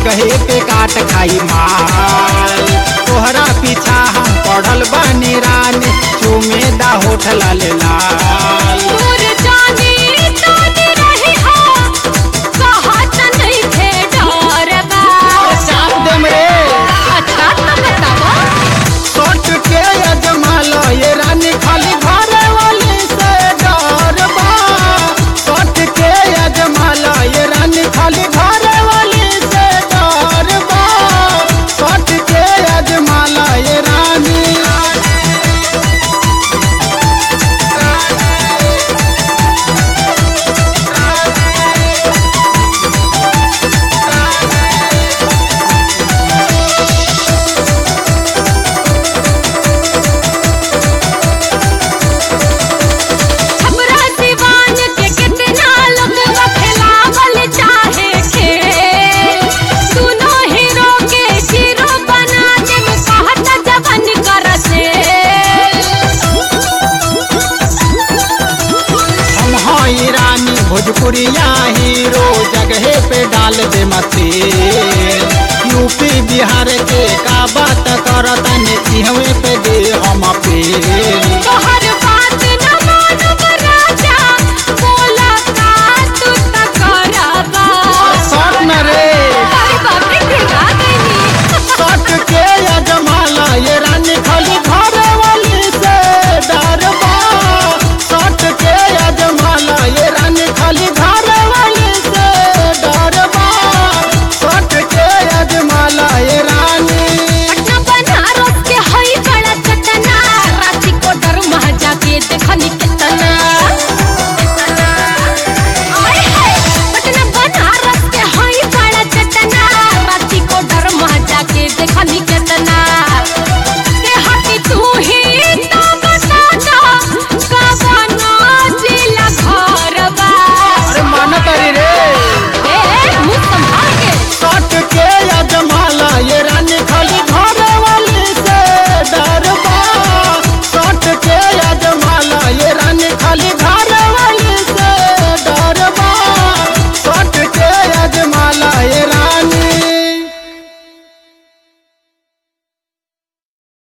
जगहे पे काट खाई माल तोहरा पीछा हम पढ़ल बानी रानी चूमे दा होठ लाल लाल दूर जानी तानी रही हो कहत नहीं थे डर बा चाप देम रे अच्छा तो बतावा सोट के अजमाल ये रानी खाली घर वाली से डर बा सोट के अजमाल ये रानी खाली घर वाली से डर बा सोट के अजमाल ये रानी हमरा दीवान के कितना लोग खिलावल चाहे खेल सुनो हीरो के हीरो बना दे कहत जवन कर से हम हई रानी भोजपुरिया हीरो जगहे पे डाल दे मते यूपी बिहार के काबा